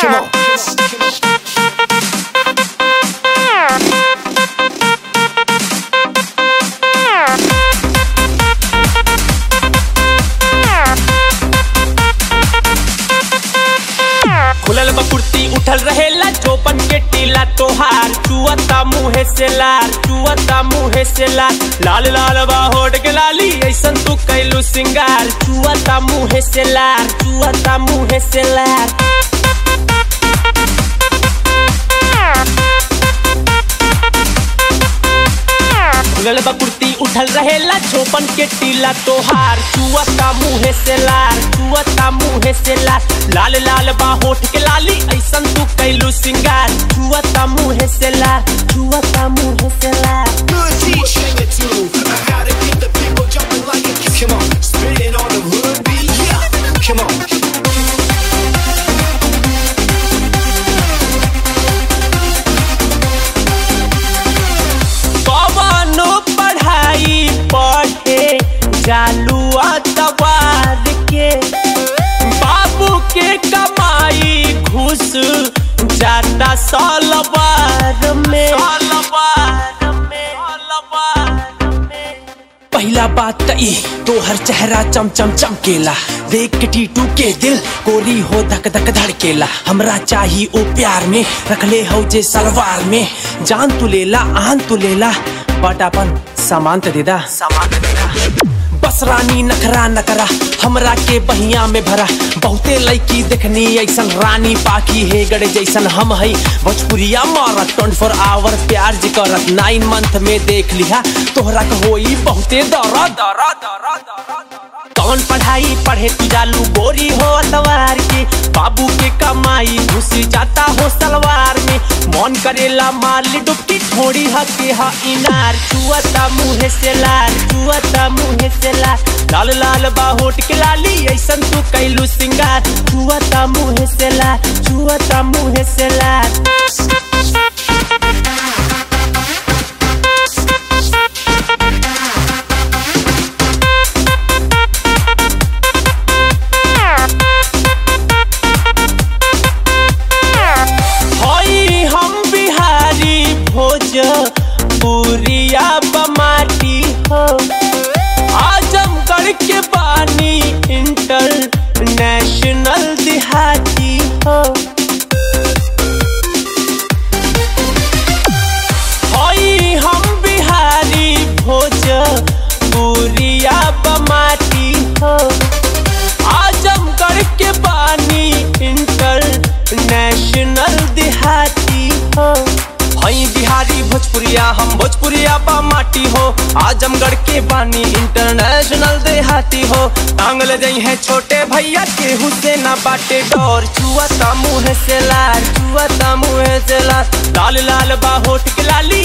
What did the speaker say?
Come on. खुलल बकुर्ती उठल रहेला चौपन के टीला तोहार चुअता मुहे से लार चुअता मुहे से लार लाल लाल बा होड के लाली ऐसन तू कैलू सिंगार चुअता मुहे से लार चुअता मुहे से लार खुलल बकुर्ती उठल रहेला चौपन के टीला तोहार चुअता मुहे से लार चुअता मुहे से लार लाल लाल बा होठ के लाली ऐसन तू कैलू सिंगार चुअता मुहे से लार चुअता मुहे से लार Good teach. Sing it to. How to keep the people jumping like a Come on. Spitting on the hood beat. Yeah. Come on. कवनो पढ़ाई पढ़े जालुआ तबार के बाबू के कमाई घुस जाता सलवार में पहला बात त ई तोहर चेहरा चम चम चमकेला देख के टीटू के दिल कोरी हो धक धक धड़केला हमरा चाही ओ प्यार में रखले हो जे सलवार में जान तू लेला आन तू लेला बट अपन सामान त देदा सामान त देदा बस रानी नखरा नकरा हमरा के बहिया में भरा बहुते लड़की देखनी ऐसन रानी पाकी है गड़े जैसन हम है भोजपुरिया मारत ट्वेंटी फोर आवर प्यार जी करत नाइन मंथ में देख लिहा तोहरा के होई बहुते दरा दरा दरा कौन पढ़ाई पढ़े तू जालू गोरी हो सवार के बाबू के कमाई घुस जाता हो सलवार में मन करेला मार ली डुबकी थोड़ी हके हा इनार चुअता मुहे से लाल चुअता मुहे से लाल लाल लाल बा होट के लाली ऐसन तू कैलू सिंगार चुअता मुहे से लाल चुअता मुहे से लाल हई हम बिहारी भोज पुरिया बमाटी हो आजमगढ़ के बानी इंटरनेशनल दिहाती हो हई हम बिहारी भोज पुरिया बमाटी हो आजमगढ़ के बानी इंटरनेशनल देहाती हो हई बिहारी भोजपुरिया हम भोजपुरिया बा माटी हो आजमगढ़ के बानी इंटरनेशनल देहाती हो टांग ले जाई है छोटे भैया केहू से ना बाटे डोर चुआता मुँह से लाल चुआता मुँह से लाल लाल लाल बा होठ के लाली